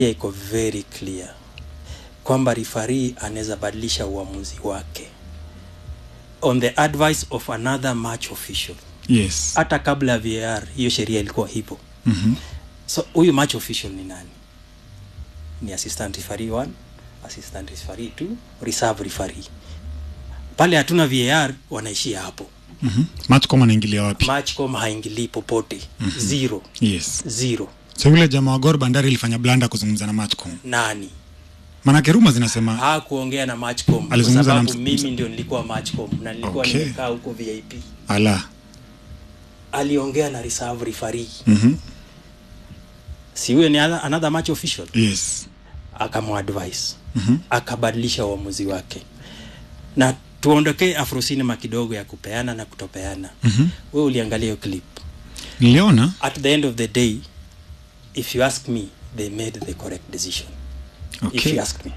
iko very clear kwamba rifari anaweza badilisha uamuzi wake on the advice of another match official yes hata kabla ya var hiyo sheria ilikuwa hivyo Mhm. so huyu match official ni nani ni assistant referee 1 assistant referee 2 reserve referee pale hatuna var wanaishia hapo Mhm. matcom anaingilia wapi matchcom haingilii popote zero yes zero so yule jamaa wa gor bandari ilifanya blanda kuzungumza na matcom nani manake ruma zinasema hakuongea na matchcom kwa Alizungumza na sababu ms- mimi ndio nilikuwa matchcom na nilikuwa Okay. nimekaa huko vip ala aliongea na reserve referee Mhm. si huyo ni other- another match official yes akamadvise Mhm. akabadilisha uamuzi wake na tuondokee afrosinema kidogo ya kupeana na kutopeana Mhm. we uliangalia hiyo clip niliona at the end of the day if you ask me they made the correct decision if okay you ask me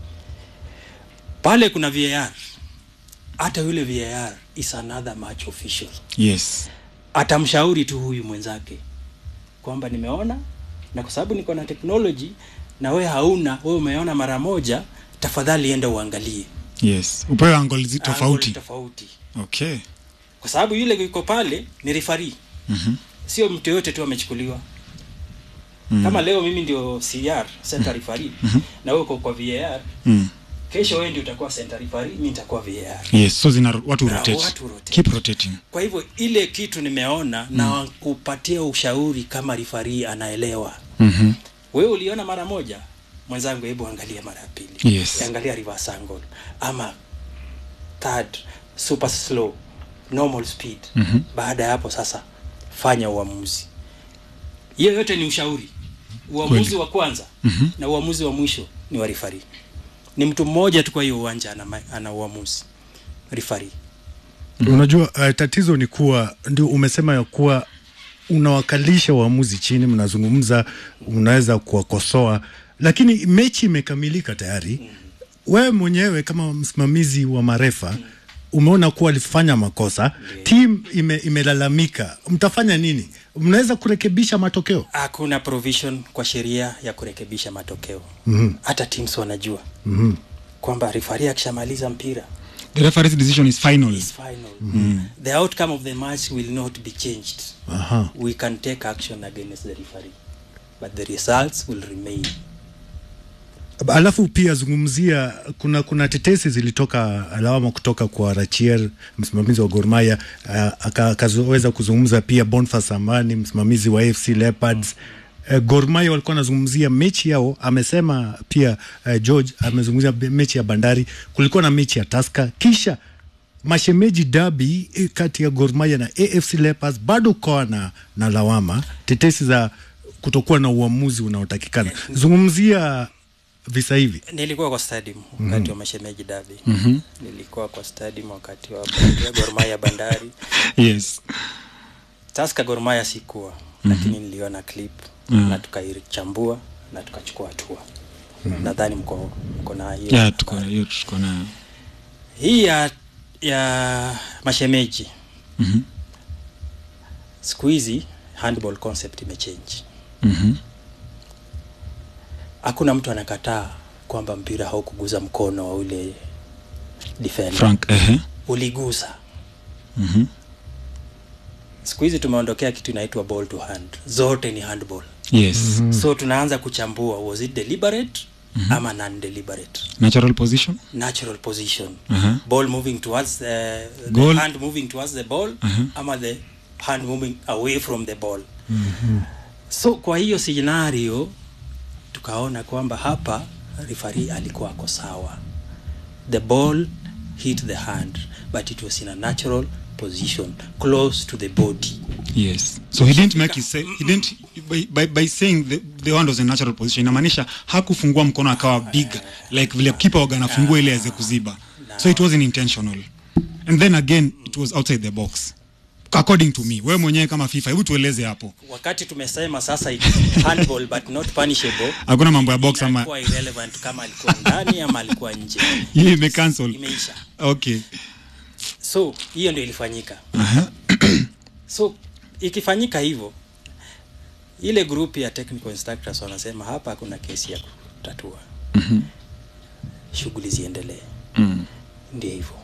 pale kuna var hata yule var is another match official yes atamshauri tu huyu mwenzake kwamba nimeona na kwa sababu niko na technology na we hauna we umeona mara moja tafadhali enda uangalie yes upewe angol zi- Angle tofauti tofauti okay kwa sababu yule yuko pale ni rifari Mhm. sio mtu yoyote tu amechukuliwa Mm. kama leo mimi ndio cr center referee na wewe uko kwa var Mm. kesho wewe ndio utakuwa center referee mimi nitakuwa var yes so zina watu Na rotate watu rotate. keep rotating kwa hivyo ile kitu nimeona mm. na kupatia ushauri kama rifari anaelewa Mhm. wewe uliona mara moja mwenzangu hebu angalia mara ya pili Yes. angalia reverse angle ama third super slow normal speed Mhm. baada ya hapo sasa fanya uamuzi hiyo yote ni ushauri uamuzi Kweli. wa kwanza Mhm. na uamuzi wa mwisho ni wa rifari ni mtu mmoja tu kwa hiyo uwanja ana, ma- ana uamuzi rifari unajua uh, tatizo ni kuwa ndio umesema ya kuwa unawakalisha waamuzi chini mnazungumza unaweza kuwakosoa lakini mechi imekamilika tayari wewe mwenyewe kama msimamizi wa marefa umeona kuwa alifanya makosa tim ime, imelalamika mtafanya nini mnaweza kurekebisha matokeo hakuna provision kwa sheria ya kurekebisha matokeo Mhm. hata teams wanajua Mhm. kwamba rifari akishamaliza mpira the referee's decision is final is final the outcome of the match will not be changed Aha. we can take action against the referee but the results will remain alafu pia zungumzia kuna kuna tetesi zilitoka lawama kutoka kwa Rachier msimamizi wa Gor Mahia uh, aka- akaweza kuzungumza pia Boniface Amani msimamizi wa AFC Leopards uh, Gor Mahia walikuwa wanazungumzia mechi yao amesema pia uh, George amezungumzia be- mechi ya Bandari kulikuwa na mechi ya Tusker kisha mashemeji dabi eh, kati ya Gor Mahia na AFC Leopards bado kukawa na, na lawama tetesi za kutokuwa na uamuzi unaotakikana zungumzia visa hivi nilikuwa kwa stadium wakati wa mashemeji dabi mm-hmm. nilikuwa kwa stadium wakati wa Bandari- Gor Mahia bandari yes taska gormaya sikuwa mm-hmm. lakini niliona clip mm-hmm. na tukaichambua na tukachukua hatua mm-hmm. nadhani mko, mko na hiyo yeah tuko hiyo tuko nayo hii ya, ya mashemeji Mhm. siku hizi handball concept imechange Mhm. hakuna mtu anakataa kwamba mpira haukuguza mkono wa ule defender frank ehe uligusa Mhm. siku hizi tumeondokea kitu inaitwa ball to hand zote ni handball yes mm-hmm. so tunaanza kuchambua was it deliberate mm-hmm. ama non deliberate natural position natural position Aha. ball moving towards the, the Goal. hand moving towards the ball Aha. ama the hand moving away from the ball so kwa hiyo scenario tukaona kwamba hapa rifari alikuwa ako sawa the ball hit the hand but it was in a natural position close to the body yes so he didn't make his say, he didn't by, by, by saying the, the hand was a natural position inamaanisha hakufungua mkono akawa big like vile kipa waga anafungua ile aweze kuziba so it wasn't intentional and then again it was outside the box according to me wewe mwenyewe kama fifa hebu tueleze hapo wakati tumesema sasa it's handball but not punishable hakuna mambo ya box ama inakuwa irrelevant kama alikuwa ndani ama alikuwa nje hii imecancel imeisha okay so hiyo ndio ilifanyika Aha. so ikifanyika hivyo ile group ya technical instructors wanasema hapa hakuna kesi ya kutatua Mhm. shughuli ziendelee Mm. ndio hivyo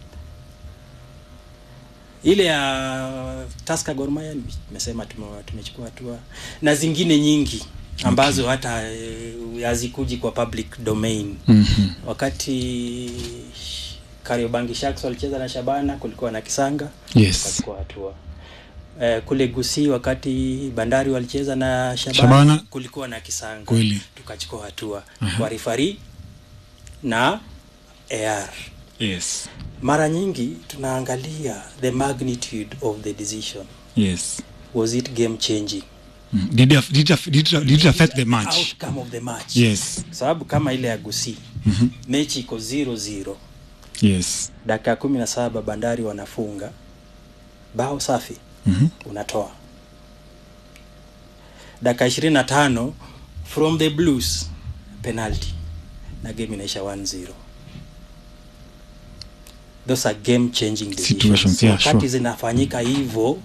ile ya taska gormaya nimesema tume- tumechukua hatua na zingine nyingi ambazo okay. hata eh, hazikuji kwa public domain Mhm. wakati kariobangi sharks walicheza na shabana kulikuwa na kisanga Yes. tukachukua hatua eh, kule gusi wakati bandari walicheza na shabana, Shabana. kulikuwa na kisanga Kweli. tukachukua hatua Aha. kwa rifari na ar Yes. mara nyingi tunaangalia the magnitude of the decision Yes. was it game changing Mm. Did it, did it, did it, did it affect the match? outcome of the match Yes. sababu kama ile ya gusi Mhm. mechi iko 0-0 Yes. dakika kumi na saba bandari wanafunga bao safi Mhm. unatoa dakika ishirini na tano from the blues penalty na game inaisha 1-0 those are game changing decisions. Situations, yeah, wakati sure. zinafanyika hivyo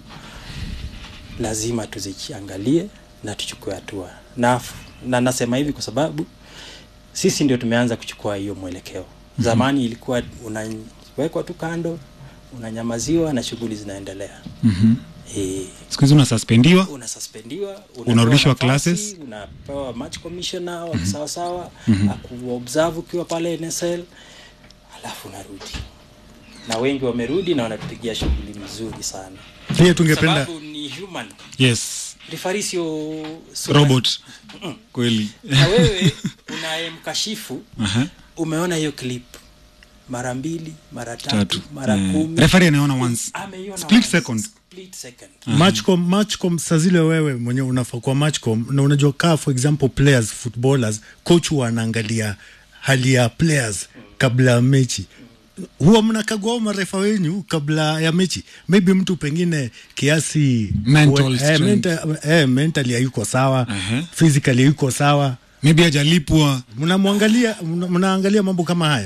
lazima tuziangalie na tuchukue hatua na, na nasema hivi kwa sababu sisi ndio tumeanza kuchukua hiyo mwelekeo zamani ilikuwa unawekwa tu kando unanyamaziwa na shughuli zinaendelea Mhm. e, Siku hizi unasuspendiwa. unasuspendiwa unapewa Unarudishwa nafasi, classes. unapewa match commissioner wa sawasawa mm-hmm. akuobserve ukiwa pale nsl alafu unarudi na wengi wamerudi na wanatupigia shughuli mzuri sana pia tungependa sababu ni human Yes. rifari sio sio- Robot. Kweli. na wewe unayemkashifu Aha. umeona hiyo clip mara mbili mara tatu, Tatu. mara Eh, kumi referee anaona once. ameiona Split once. second. Split second. matchcom matchcom saa zile wewe mwenyewe unafaa kwa matchcom na unajua kaa for example players footballers coach huwa anaangalia hali ya players kabla ya mechi huwa mnakagua marefa wenyu kabla ya mechi maybe mtu pengine kiasi Mental eh, strength. mental, eh, mentally hayuko sawa Aha. physically hayuko sawa Maybe hajalipwa. mnamwangalia mna- mnaangalia mambo kama hayo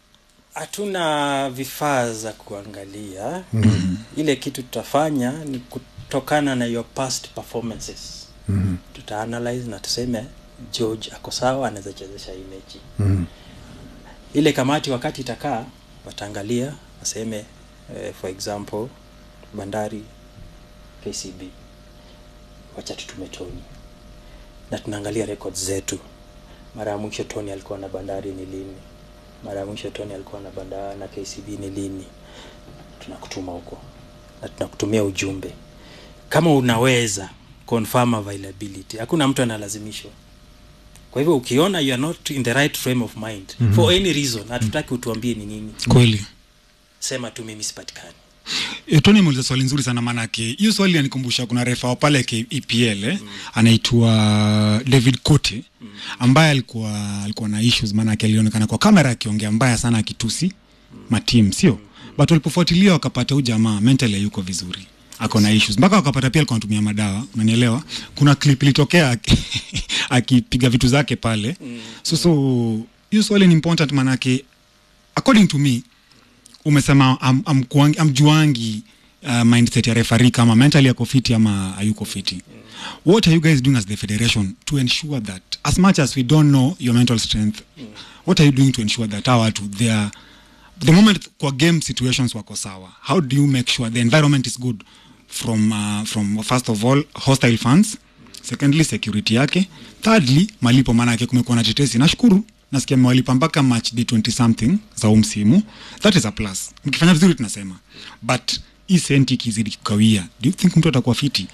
hatuna vifaa za kuangalia mm-hmm. ile kitu tutafanya ni kutokana na your past performances mm-hmm. tutaanalyze na tuseme george ako sawa anaweza chezesha hii mechi mm. ile kamati wakati itakaa wataangalia waseme eh, for example bandari kcb wacha tutume toni na tunaangalia records zetu mara ya mwisho tony alikuwa na bandari ni lini mara ya mwisho tony alikuwa na bandari na kcb ni lini tunakutuma huko na tunakutumia ujumbe kama unaweza confirm availability hakuna mtu analazimishwa kwa hivyo ukiona you are not in the right frame of mind mm-hmm. for any reason hatutaki utuambie ni nini Kweli. sema tu mimi sipatikani E, Tony ameuliza swali nzuri sana manake hiyo swali yanikumbusha kuna refa wa pale ke- EPL eh, anaitwa David Cote ambaye alikuwa alikuwa na issues maanake alionekana kwa kamera akiongea mbaya sana akitusi matim sio but walipofuatilia wakapata huyu jamaa mentally hayuko vizuri ako na issues mpaka wakapata pia alikuwa anatumia madawa unanielewa kuna clip ilitokea aki- akipiga vitu zake pale so so hiyo swali ni important manake according to me umesema am, am, kuangi- amjuangi uh, mindset ya refari kama mentally ako fiti ama hayuko fiti what are you guys doing as the federation to ensure that as much as we don't know your mental strength what are you doing to ensure that hawa watu they are the moment kwa game situations wako sawa how do you make sure the environment is good from uh, from first of all hostile fans secondly security yake thirdly malipo maanake kumekuwa na tetesi nashukuru nasikia mewalipa mpaka match day 20 something za huu msimu that is a plus mkifanya vizuri tunasema but hii senti ikizidi kukawia do you think mtu atakuwa fiti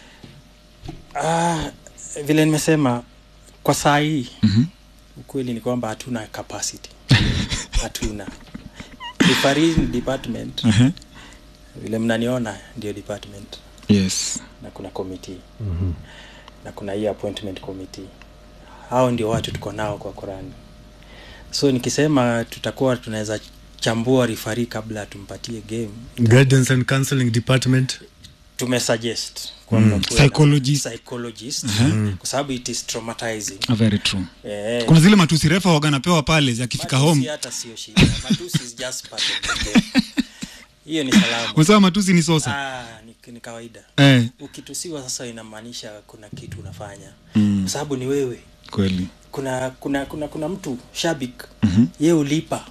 ah, vile nimesema kwa saa hii Mhm. ukweli ni kwamba hatuna capacity hatuna referee ni department uh-huh. vile mnaniona ndio department yes na kuna committee mm-hmm. na kuna hii appointment committee hao ndio watu tuko nao kwa Qurani so nikisema tutakuwa tunaweza chambua rifari kabla tumpatie game guidance and counseling department tumesuggest kwamba Mm. kuwe na Psychologist. psychologist Uh-huh. kwa sababu it is traumatizing Ah, very true eh, kuna zile matusi refa waga napewa pale akifika matusi home hata sio shida matusi is just part of the game hiyo ni salama unasema matusi ni sosa ah, ni, ni kawaida eh, ukitusiwa sasa inamaanisha kuna kitu unafanya Mm. kwa sababu ni wewe kweli kuna kuna kuna kuna mtu shabik mm-hmm. ye ulipa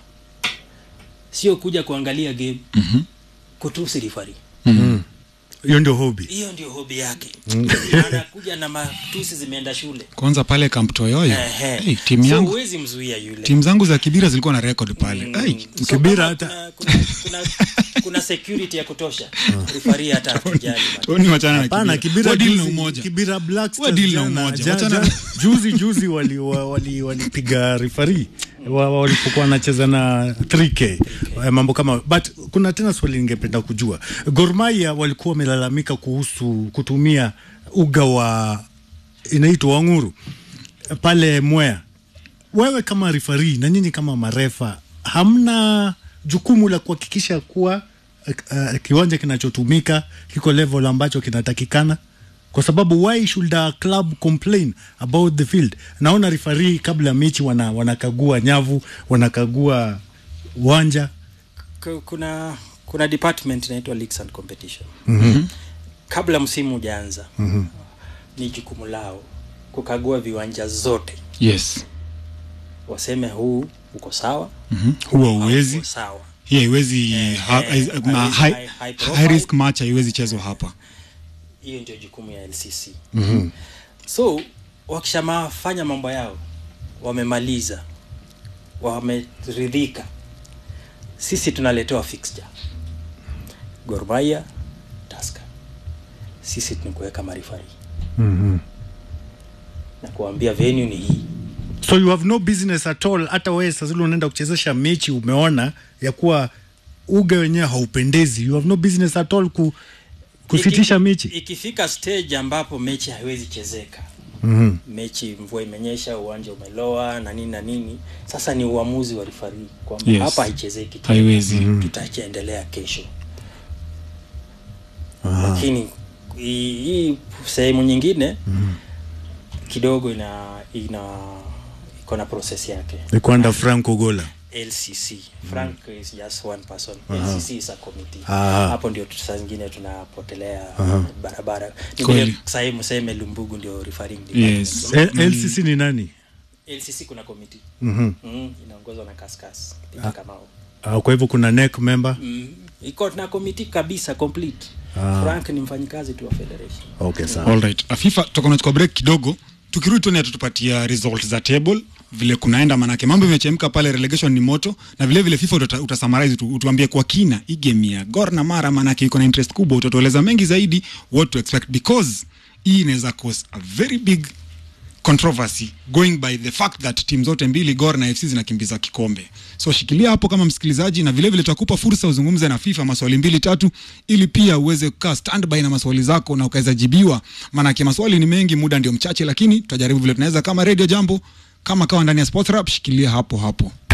sio kuja kuangalia game Mhm. kutusi rifari hiyo ndio hobi hiyo ndio hobi yake anakuja na matusi zimeenda shule kwanza pale kamtoyoyo Ehe. hey, timu so yangu huwezi mzuia yule timu zangu za kibira zilikuwa na record pale Mm. hey, So Kibira kama hata- kuna, kuna, kuna, kuna security ya kutosha rifari hata hatujali Tony wachana na Hapana, kibira Kibira Wa deal na juzi- umoja Kibira Black Wa Stars deal na jana- umoja. ja- Wachana- ja- juzi juzi wali wali walipiga rifari wa- walipokuwa wanacheza na 3k eh, mambo kama but kuna tena swali ningependa kujua Gor Mahia walikuwa wamelalamika kuhusu kutumia uga wa inaitwa Wanguru pale Mwea wewe kama rifari na nyinyi kama marefa hamna jukumu la kuhakikisha kuwa uh, kiwanja kinachotumika kiko level ambacho kinatakikana kwa sababu why should a club complain about the field naona rifari kabla ya mechi wana, wanakagua nyavu wanakagua uwanja Ku- kuna kuna department inaitwa leagues and competition mm-hmm. kabla msimu ujaanza mm-hmm. ni jukumu lao kukagua viwanja zote yes waseme huu uko sawa Mhm. huwa uwezi uko sawa hii haiwezi Eh, ha- eh, haiz- ma- haiwezi high- high- high high profile. risk match haiwezi chezwa hapa hiyo ndio jukumu ya lcc mm-hmm. so wakishamafanya mambo yao wamemaliza wameridhika sisi tunaletewa fixture Gor Mahia Tusker sisi ni kuweka marifari mm-hmm. na kuambia venue ni hii so you have no business at all hata wewe sasa zile unaenda kuchezesha mechi umeona ya kuwa uga wenyewe haupendezi you have no business at all ku, kusitisha Iki- mechi ikifika stage ambapo mechi haiwezi chezeka mm-hmm. mechi mvua imenyesha uwanja umeloa na nini na nini sasa ni uamuzi wa rifari kwamba Yes. hapa haichezeki tena. Haiwezi. tutaendelea kesho lakini hii hii sehemu nyingine kidogo ina ina iko na process yake ni kwanda Franco Gola lcc frank is just one person lcc is a committee Aha. hapo ndio tu- saa zingine tunapotelea barabara ni Kweli. vile sahii mseme lumbugu ndio referring department. Yes. L- LCC ni nani lcc kuna committee mm-hmm. mm, inaongozwa na kaskas Peter Kamau uh, kwa hivyo kuna neck member mm, iko na committee kabisa complete frank ni mfanyikazi tu wa federation okay sawa Alright. afifa tutakuwa tunachukua break kidogo tukirudi tuone tutupatia result za table vile kunaenda manake mambo imechemka pale relegation ni moto na vile vile fifa uta, utasummarize tu, utuambie kwa kina hii game ya gor na mara manake iko na interest kubwa utatueleza mengi zaidi what to expect because hii inaweza cause a very big controversy going by the fact that timu zote mbili gor na fc zinakimbiza kikombe so shikilia hapo kama msikilizaji na vilevile tutakupa fursa uzungumze na fifa maswali mbili tatu ili pia uweze kukaa standby na maswali zako na ukaweza jibiwa maanake maswali ni mengi muda ndio mchache lakini tutajaribu vile tunaweza kama radio jambo kama kawa ndani ya sports rap shikilia hapo hapo